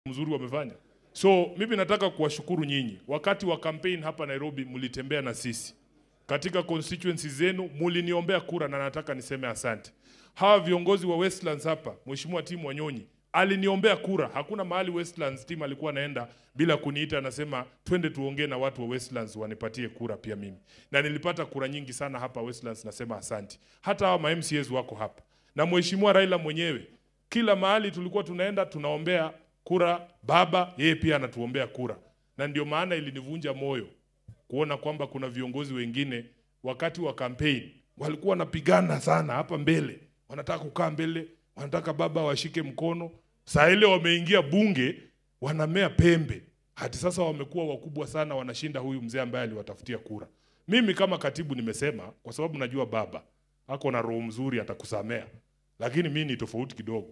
mzuri wamefanya. So mimi nataka kuwashukuru nyinyi. Wakati wa campaign hapa Nairobi mlitembea na sisi katika constituency zenu, muliniombea kura na nataka niseme asante. Hawa viongozi wa Westlands hapa, Mheshimiwa Tim Wanyonyi aliniombea kura. Hakuna mahali Westlands Tim alikuwa anaenda bila kuniita, anasema twende tuongee na watu wa Westlands wanipatie kura pia mimi, na nilipata kura nyingi sana hapa Westlands. Nasema asante. Hata hawa ma MCAs wako hapa na Mheshimiwa Raila mwenyewe, kila mahali tulikuwa tunaenda tunaombea kura baba, yeye pia anatuombea kura, na ndio maana ilinivunja moyo kuona kwamba kuna viongozi wengine wakati wa campaign walikuwa wanapigana sana hapa mbele, wanataka kukaa mbele, wanataka baba washike mkono. Saa ile wameingia bunge, wanamea pembe, hadi sasa wamekuwa wakubwa sana, wanashinda huyu mzee ambaye aliwatafutia kura. Mimi kama katibu nimesema, kwa sababu najua baba ako na roho mzuri, atakusamea, lakini mimi ni tofauti kidogo.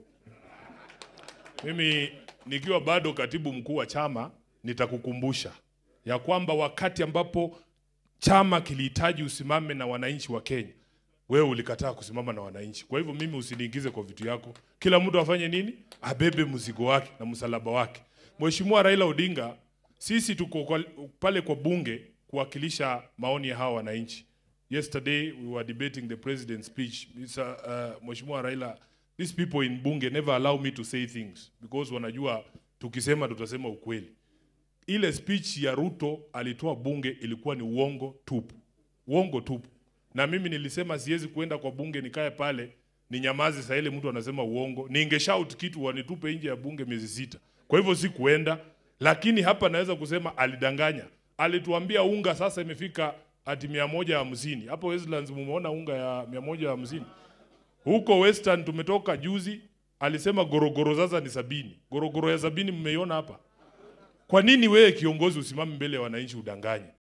Mimi nikiwa bado katibu mkuu wa chama nitakukumbusha ya kwamba wakati ambapo chama kilihitaji usimame na wananchi wa Kenya, wewe ulikataa kusimama na wananchi. Kwa hivyo mimi usiniingize kwa vitu yako. Kila mtu afanye nini? Abebe mzigo wake na msalaba wake. Mheshimiwa Raila Odinga, sisi tuko kwa, pale kwa bunge kuwakilisha maoni ya hawa wananchi. Yesterday we were debating the president's speech. Mr. Uh, Mheshimiwa Raila, these people in bunge never allow me to say things because wanajua tukisema tutasema ukweli ile speech ya Ruto alitoa bunge ilikuwa ni uongo tupu, uongo tupu. Na mimi nilisema siwezi kuenda kwa bunge nikae pale ninyamaze, saa ile mtu anasema uongo, ningeshout kitu wanitupe nje ya bunge miezi sita. Kwa hivyo si kuenda, lakini hapa naweza kusema alidanganya. Alituambia unga sasa imefika hati mia moja hamsini. Hapo Westlands mumeona unga ya mia moja hamsini. Huko Western tumetoka juzi, alisema gorogoro sasa ni sabini. Gorogoro ya sabini mmeiona hapa? Kwa nini wewe kiongozi usimame mbele ya wananchi udanganye?